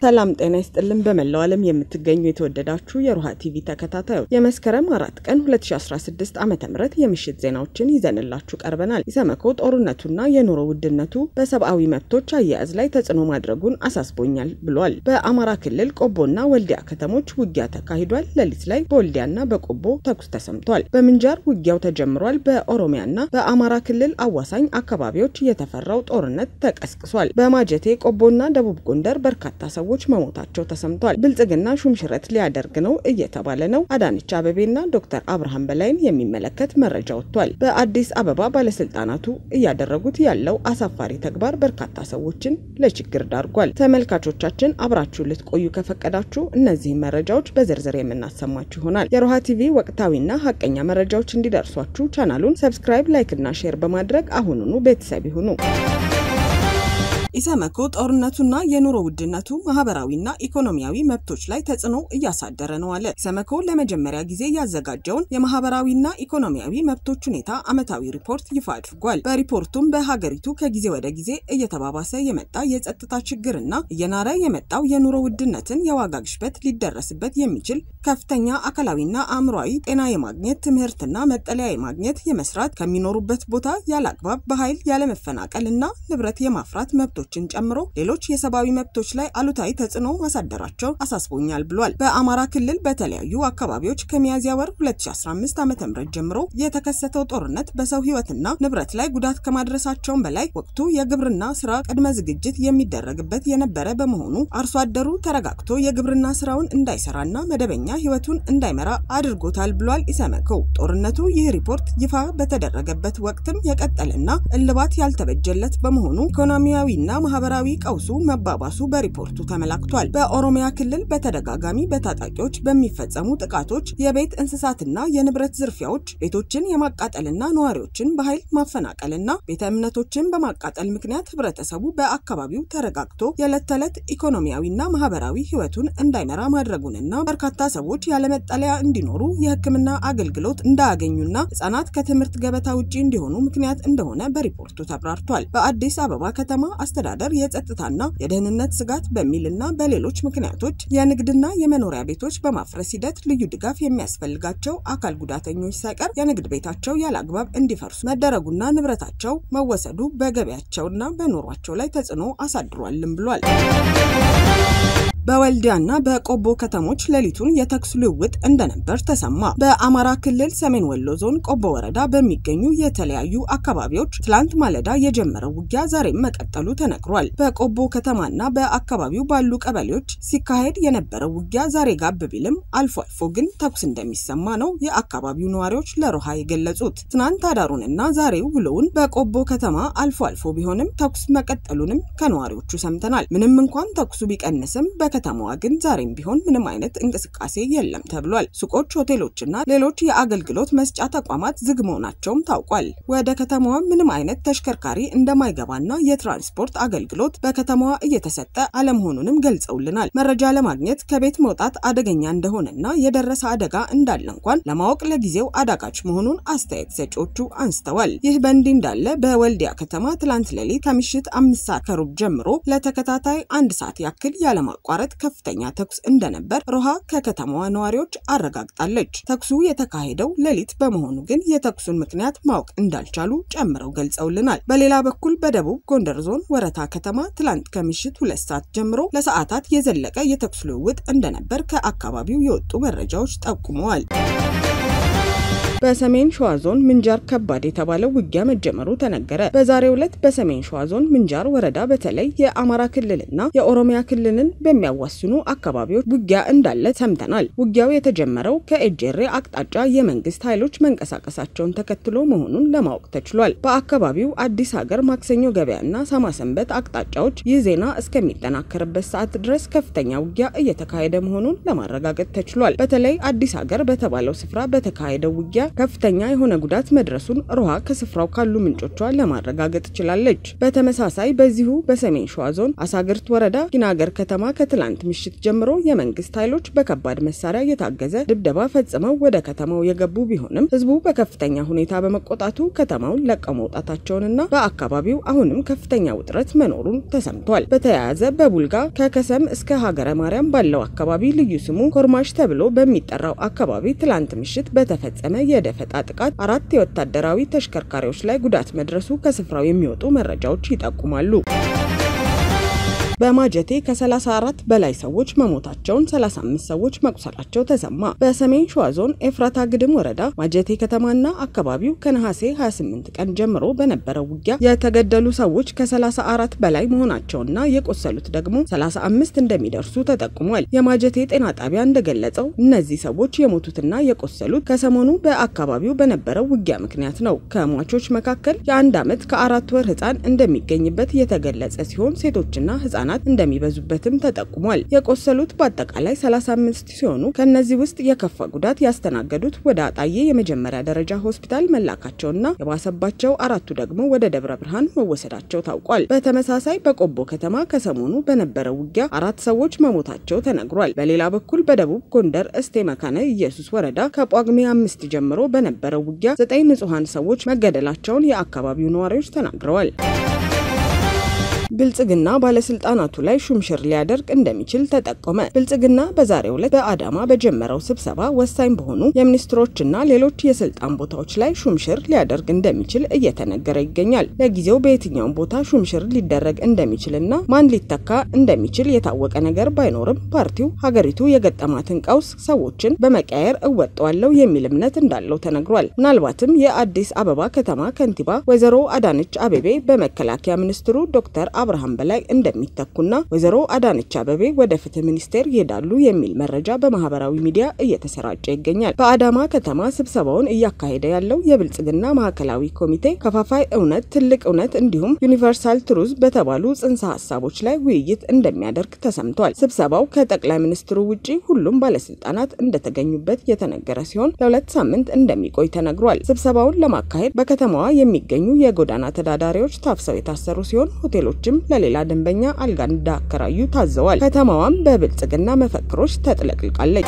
ሰላም ጤና ይስጥልን። በመላው ዓለም የምትገኙ የተወደዳችሁ የሮሃ ቲቪ ተከታታዮች የመስከረም አራት ቀን 2016 ዓ ም የምሽት ዜናዎችን ይዘንላችሁ ቀርበናል። ኢሰመኮ ጦርነቱና የኑሮ ውድነቱ በሰብአዊ መብቶች አያያዝ ላይ ተጽዕኖ ማድረጉን አሳስቦኛል ብሏል። በአማራ ክልል ቆቦና ወልዲያ ከተሞች ውጊያ ተካሂዷል። ሌሊት ላይ በወልዲያና በቆቦ ተኩስ ተሰምቷል። በምንጃር ውጊያው ተጀምሯል። በኦሮሚያና በአማራ ክልል አዋሳኝ አካባቢዎች የተፈራው ጦርነት ተቀስቅሷል። በማጀቴ ቆቦና ደቡብ ጎንደር በርካታ ሰዎች መሞታቸው ተሰምቷል። ብልጽግና ሹምሽረት ሊያደርግ ነው እየተባለ ነው። አዳነች አበቤና ዶክተር አብርሃም በላይን የሚመለከት መረጃ ወጥቷል። በአዲስ አበባ ባለስልጣናቱ እያደረጉት ያለው አሳፋሪ ተግባር በርካታ ሰዎችን ለችግር ዳርጓል። ተመልካቾቻችን አብራችሁ ልትቆዩ ከፈቀዳችሁ እነዚህን መረጃዎች በዝርዝር የምናሰማችሁ ይሆናል። የሮሃ ቲቪ ወቅታዊና ሀቀኛ መረጃዎች እንዲደርሷችሁ ቻናሉን ሰብስክራይብ፣ ላይክ እና ሼር በማድረግ አሁኑኑ ቤተሰብ ይሁኑ። ኢሰመኮ ጦርነቱና የኑሮ ውድነቱ ማህበራዊና ኢኮኖሚያዊ መብቶች ላይ ተጽዕኖ እያሳደረ ነው አለ። ኢሰመኮ ለመጀመሪያ ጊዜ ያዘጋጀውን የማህበራዊና ኢኮኖሚያዊ መብቶች ሁኔታ ዓመታዊ ሪፖርት ይፋ አድርጓል። በሪፖርቱም በሀገሪቱ ከጊዜ ወደ ጊዜ እየተባባሰ የመጣ የጸጥታ ችግርና እየናረ የመጣው የኑሮ ውድነትን፣ የዋጋ ግሽበት፣ ሊደረስበት የሚችል ከፍተኛ አካላዊና አእምሯዊ ጤና የማግኘት ትምህርትና መጠለያ የማግኘት የመስራት ከሚኖሩበት ቦታ ያለ አግባብ በኃይል ያለመፈናቀል እና ንብረት የማፍራት መብቶች ችን ጨምሮ ሌሎች የሰብአዊ መብቶች ላይ አሉታዊ ተጽዕኖ ማሳደራቸው አሳስቦኛል ብሏል። በአማራ ክልል በተለያዩ አካባቢዎች ከሚያዝያ ወር 2015 ዓ.ም ጀምሮ የተከሰተው ጦርነት በሰው ሕይወትና ንብረት ላይ ጉዳት ከማድረሳቸውም በላይ ወቅቱ የግብርና ስራ ቅድመ ዝግጅት የሚደረግበት የነበረ በመሆኑ አርሶ አደሩ ተረጋግቶ የግብርና ስራውን እንዳይሰራና መደበኛ ሕይወቱን እንዳይመራ አድርጎታል ብሏል ኢሰመኮ። ጦርነቱ ይህ ሪፖርት ይፋ በተደረገበት ወቅትም የቀጠለና እልባት ያልተበጀለት በመሆኑ ኢኮኖሚያዊና ማህበራዊ ቀውሱ መባባሱ በሪፖርቱ ተመላክቷል። በኦሮሚያ ክልል በተደጋጋሚ በታጣቂዎች በሚፈጸሙ ጥቃቶች፣ የቤት እንስሳትና የንብረት ዝርፊያዎች፣ ቤቶችን የማቃጠልና ነዋሪዎችን በኃይል ማፈናቀልና ቤተ እምነቶችን በማቃጠል ምክንያት ህብረተሰቡ በአካባቢው ተረጋግቶ የዕለት ተዕለት ኢኮኖሚያዊና ማህበራዊ ህይወቱን እንዳይመራ ማድረጉንና በርካታ ሰዎች ያለመጠለያ እንዲኖሩ የሕክምና አገልግሎት እንዳያገኙና ህጻናት ከትምህርት ገበታ ውጪ እንዲሆኑ ምክንያት እንደሆነ በሪፖርቱ ተብራርቷል። በአዲስ አበባ ከተማ አስተዳደር የጸጥታና የደህንነት ስጋት በሚልና በሌሎች ምክንያቶች የንግድና የመኖሪያ ቤቶች በማፍረስ ሂደት ልዩ ድጋፍ የሚያስፈልጋቸው አካል ጉዳተኞች ሳይቀር የንግድ ቤታቸው ያለ አግባብ እንዲፈርሱ መደረጉና ንብረታቸው መወሰዱ በገበያቸውና በኑሯቸው ላይ ተጽዕኖ አሳድሯልም ብሏል። በወልዲያና በቆቦ ከተሞች ሌሊቱን የተኩስ ልውውጥ እንደነበር ተሰማ። በአማራ ክልል ሰሜን ወሎ ዞን ቆቦ ወረዳ በሚገኙ የተለያዩ አካባቢዎች ትላንት ማለዳ የጀመረው ውጊያ ዛሬም መቀጠሉ ተነግሯል። በቆቦ ከተማና በአካባቢው ባሉ ቀበሌዎች ሲካሄድ የነበረው ውጊያ ዛሬ ጋብ ቢልም አልፎ አልፎ ግን ተኩስ እንደሚሰማ ነው የአካባቢው ነዋሪዎች ለሮሃ የገለጹት። ትናንት አዳሩንና ዛሬው ውሎውን በቆቦ ከተማ አልፎ አልፎ ቢሆንም ተኩስ መቀጠሉንም ከነዋሪዎቹ ሰምተናል። ምንም እንኳን ተኩሱ ቢቀንስም ከተማዋ ግን ዛሬም ቢሆን ምንም አይነት እንቅስቃሴ የለም ተብሏል። ሱቆች፣ ሆቴሎችና ሌሎች የአገልግሎት መስጫ ተቋማት ዝግ መሆናቸውም ታውቋል። ወደ ከተማዋ ምንም አይነት ተሽከርካሪ እንደማይገባና የትራንስፖርት አገልግሎት በከተማዋ እየተሰጠ አለመሆኑንም ገልጸውልናል። መረጃ ለማግኘት ከቤት መውጣት አደገኛ እንደሆነና የደረሰ አደጋ እንዳለ እንኳን ለማወቅ ለጊዜው አዳጋች መሆኑን አስተያየት ሰጪዎቹ አንስተዋል። ይህ በእንዲህ እንዳለ በወልዲያ ከተማ ትላንት ሌሊት ከምሽት አምስት ሰዓት ከሩብ ጀምሮ ለተከታታይ አንድ ሰዓት ያክል ያለማቋረጥ ከፍተኛ ተኩስ እንደነበር ሮሃ ከከተማዋ ነዋሪዎች አረጋግጣለች። ተኩሱ የተካሄደው ሌሊት በመሆኑ ግን የተኩሱን ምክንያት ማወቅ እንዳልቻሉ ጨምረው ገልጸውልናል። በሌላ በኩል በደቡብ ጎንደር ዞን ወረታ ከተማ ትላንት ከምሽት ሁለት ሰዓት ጀምሮ ለሰዓታት የዘለቀ የተኩስ ልውውጥ እንደነበር ከአካባቢው የወጡ መረጃዎች ጠቁመዋል። በሰሜን ሸዋ ዞን ምንጃር ከባድ የተባለው ውጊያ መጀመሩ ተነገረ። በዛሬው ዕለት በሰሜን ሸዋ ዞን ምንጃር ወረዳ በተለይ የአማራ ክልልና የኦሮሚያ ክልልን በሚያዋስኑ አካባቢዎች ውጊያ እንዳለ ሰምተናል። ውጊያው የተጀመረው ከኤጀሬ አቅጣጫ የመንግስት ኃይሎች መንቀሳቀሳቸውን ተከትሎ መሆኑን ለማወቅ ተችሏል። በአካባቢው አዲስ ሀገር፣ ማክሰኞ ገበያና ሳማሰንበት አቅጣጫዎች ይህ ዜና እስከሚጠናከርበት ሰዓት ድረስ ከፍተኛ ውጊያ እየተካሄደ መሆኑን ለማረጋገጥ ተችሏል። በተለይ አዲስ ሀገር በተባለው ስፍራ በተካሄደው ውጊያ ከፍተኛ የሆነ ጉዳት መድረሱን ሮሃ ከስፍራው ካሉ ምንጮቿ ለማረጋገጥ ችላለች። በተመሳሳይ በዚሁ በሰሜን ሸዋ ዞን አሳግርት ወረዳ ጊናገር ከተማ ከትላንት ምሽት ጀምሮ የመንግስት ኃይሎች በከባድ መሳሪያ የታገዘ ድብደባ ፈጽመው ወደ ከተማው የገቡ ቢሆንም ህዝቡ በከፍተኛ ሁኔታ በመቆጣቱ ከተማውን ለቀው መውጣታቸውንና በአካባቢው አሁንም ከፍተኛ ውጥረት መኖሩን ተሰምቷል። በተያያዘ በቡልጋ ከከሰም እስከ ሀገረ ማርያም ባለው አካባቢ ልዩ ስሙ ኮርማሽ ተብሎ በሚጠራው አካባቢ ትላንት ምሽት በተፈጸመ የደፈጣ ጥቃት አራት የወታደራዊ ተሽከርካሪዎች ላይ ጉዳት መድረሱ ከስፍራው የሚወጡ መረጃዎች ይጠቁማሉ። በማጀቴ ከ34 በላይ ሰዎች መሞታቸውን 35 ሰዎች መቁሰላቸው ተሰማ። በሰሜን ሸዋ ዞን ኤፍራታ ግድም ወረዳ ማጀቴ ከተማና አካባቢው ከነሐሴ 28 ቀን ጀምሮ በነበረው ውጊያ የተገደሉ ሰዎች ከ34 በላይ መሆናቸውና የቆሰሉት ደግሞ 35 እንደሚደርሱ ተጠቁሟል። የማጀቴ ጤና ጣቢያ እንደገለጸው እነዚህ ሰዎች የሞቱትና የቆሰሉት ከሰሞኑ በአካባቢው በነበረው ውጊያ ምክንያት ነው። ከሟቾች መካከል የአንድ ዓመት ከአራት ወር ህፃን እንደሚገኝበት የተገለጸ ሲሆን ሴቶችና ህጻናት እንደሚበዙበትም ተጠቁሟል። የቆሰሉት በአጠቃላይ 35 ሲሆኑ ከነዚህ ውስጥ የከፋ ጉዳት ያስተናገዱት ወደ አጣዬ የመጀመሪያ ደረጃ ሆስፒታል መላካቸውና የባሰባቸው አራቱ ደግሞ ወደ ደብረ ብርሃን መወሰዳቸው ታውቋል። በተመሳሳይ በቆቦ ከተማ ከሰሞኑ በነበረው ውጊያ አራት ሰዎች መሞታቸው ተነግሯል። በሌላ በኩል በደቡብ ጎንደር እስቴ መካነ ኢየሱስ ወረዳ ከጳጉሜ አምስት ጀምሮ በነበረው ውጊያ ዘጠኝ ንጹሐን ሰዎች መገደላቸውን የአካባቢው ነዋሪዎች ተናግረዋል። ብልጽግና ባለስልጣናቱ ላይ ሹምሽር ሊያደርግ እንደሚችል ተጠቆመ። ብልጽግና በዛሬው ዕለት በአዳማ በጀመረው ስብሰባ ወሳኝ በሆኑ የሚኒስትሮችና ሌሎች የስልጣን ቦታዎች ላይ ሹምሽር ሊያደርግ እንደሚችል እየተነገረ ይገኛል። ለጊዜው በየትኛውም ቦታ ሹምሽር ሊደረግ እንደሚችልና ማን ሊተካ እንደሚችል የታወቀ ነገር ባይኖርም ፓርቲው ሀገሪቱ የገጠማትን ቀውስ ሰዎችን በመቀየር እወጣዋለሁ የሚል እምነት እንዳለው ተነግሯል። ምናልባትም የአዲስ አበባ ከተማ ከንቲባ ወይዘሮ አዳነች አቤቤ በመከላከያ ሚኒስትሩ ዶክተር አብርሃም በላይ እንደሚተኩና ወይዘሮ አዳነች አበቤ ወደ ፍትህ ሚኒስቴር ይሄዳሉ የሚል መረጃ በማህበራዊ ሚዲያ እየተሰራጨ ይገኛል። በአዳማ ከተማ ስብሰባውን እያካሄደ ያለው የብልጽግና ማዕከላዊ ኮሚቴ ከፋፋይ እውነት፣ ትልቅ እውነት እንዲሁም ዩኒቨርሳል ትሩዝ በተባሉ ጽንሰ ሀሳቦች ላይ ውይይት እንደሚያደርግ ተሰምቷል። ስብሰባው ከጠቅላይ ሚኒስትሩ ውጭ ሁሉም ባለስልጣናት እንደተገኙበት የተነገረ ሲሆን ለሁለት ሳምንት እንደሚቆይ ተነግሯል። ስብሰባውን ለማካሄድ በከተማዋ የሚገኙ የጎዳና ተዳዳሪዎች ታፍሰው የታሰሩ ሲሆን ሆቴሎችም ለሌላ ደንበኛ አልጋ እንዳከራዩ ታዘዋል። ከተማዋም በብልጽግና መፈክሮች ተጥለቅልቃለች።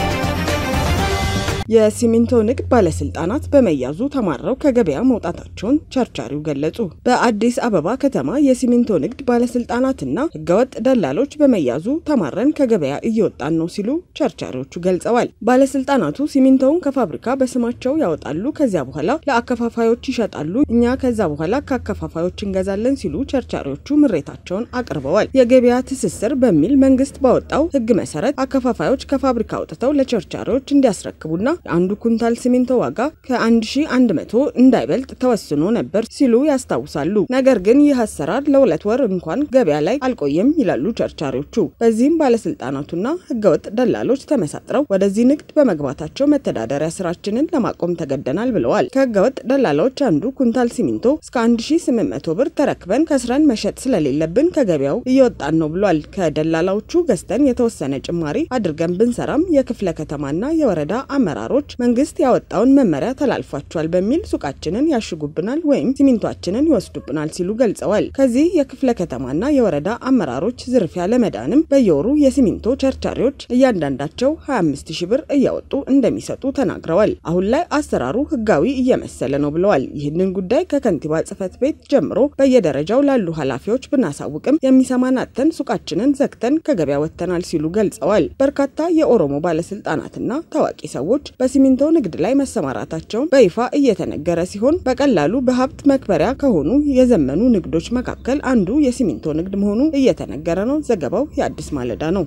የሲሚንቶ ንግድ ባለስልጣናት በመያዙ ተማረው ከገበያ መውጣታቸውን ቸርቻሪው ገለጹ። በአዲስ አበባ ከተማ የሲሚንቶ ንግድ ባለስልጣናትና ህገወጥ ደላሎች በመያዙ ተማረን ከገበያ እየወጣን ነው ሲሉ ቸርቻሪዎቹ ገልጸዋል። ባለስልጣናቱ ሲሚንቶውን ከፋብሪካ በስማቸው ያወጣሉ፣ ከዚያ በኋላ ለአከፋፋዮች ይሸጣሉ፣ እኛ ከዛ በኋላ ከአከፋፋዮች እንገዛለን ሲሉ ቸርቻሪዎቹ ምሬታቸውን አቅርበዋል። የገበያ ትስስር በሚል መንግስት ባወጣው ህግ መሰረት አከፋፋዮች ከፋብሪካ አውጥተው ለቸርቻሪዎች እንዲያስረክቡና የአንዱ ኩንታል ሲሚንቶ ዋጋ ከ1100 እንዳይበልጥ ተወስኖ ነበር ሲሉ ያስታውሳሉ። ነገር ግን ይህ አሰራር ለሁለት ወር እንኳን ገበያ ላይ አልቆየም ይላሉ ቸርቻሪዎቹ። በዚህም ባለስልጣናቱና ህገወጥ ደላሎች ተመሳጥረው ወደዚህ ንግድ በመግባታቸው መተዳደሪያ ስራችንን ለማቆም ተገደናል ብለዋል። ከህገወጥ ደላሎች አንዱ ኩንታል ሲሚንቶ እስከ 1800 ብር ተረክበን ከስረን መሸጥ ስለሌለብን ከገበያው እየወጣን ነው ብሏል። ከደላላዎቹ ገዝተን የተወሰነ ጭማሪ አድርገን ብንሰራም የክፍለ ከተማና የወረዳ አመራሮች መንግስት ያወጣውን መመሪያ ተላልፏቸዋል በሚል ሱቃችንን ያሽጉብናል ወይም ሲሚንቷችንን ይወስዱብናል ሲሉ ገልጸዋል። ከዚህ የክፍለ ከተማና የወረዳ አመራሮች ዝርፊያ ለመዳንም በየወሩ የሲሚንቶ ቸርቻሪዎች እያንዳንዳቸው 25 ሺ ብር እያወጡ እንደሚሰጡ ተናግረዋል። አሁን ላይ አሰራሩ ህጋዊ እየመሰለ ነው ብለዋል። ይህንን ጉዳይ ከከንቲባ ጽህፈት ቤት ጀምሮ በየደረጃው ላሉ ኃላፊዎች ብናሳውቅም የሚሰማን አጥተን ሱቃችንን ዘግተን ከገበያ ወጥተናል ሲሉ ገልጸዋል። በርካታ የኦሮሞ ባለስልጣናትና ታዋቂ ሰዎች በሲሚንቶ ንግድ ላይ መሰማራታቸውን በይፋ እየተነገረ ሲሆን በቀላሉ በሀብት መክበሪያ ከሆኑ የዘመኑ ንግዶች መካከል አንዱ የሲሚንቶ ንግድ መሆኑ እየተነገረ ነው። ዘገባው የአዲስ ማለዳ ነው።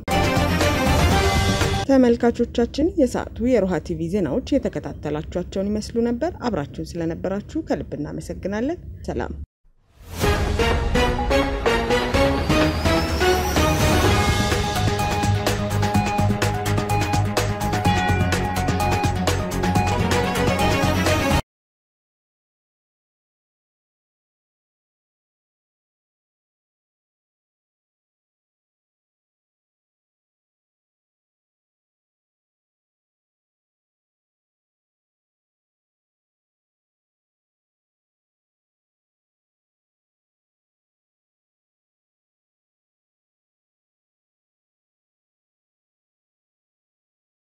ተመልካቾቻችን የሰዓቱ የሮሃ ቲቪ ዜናዎች የተከታተላችኋቸውን ይመስሉ ነበር። አብራችሁን ስለነበራችሁ ከልብ እናመሰግናለን። ሰላም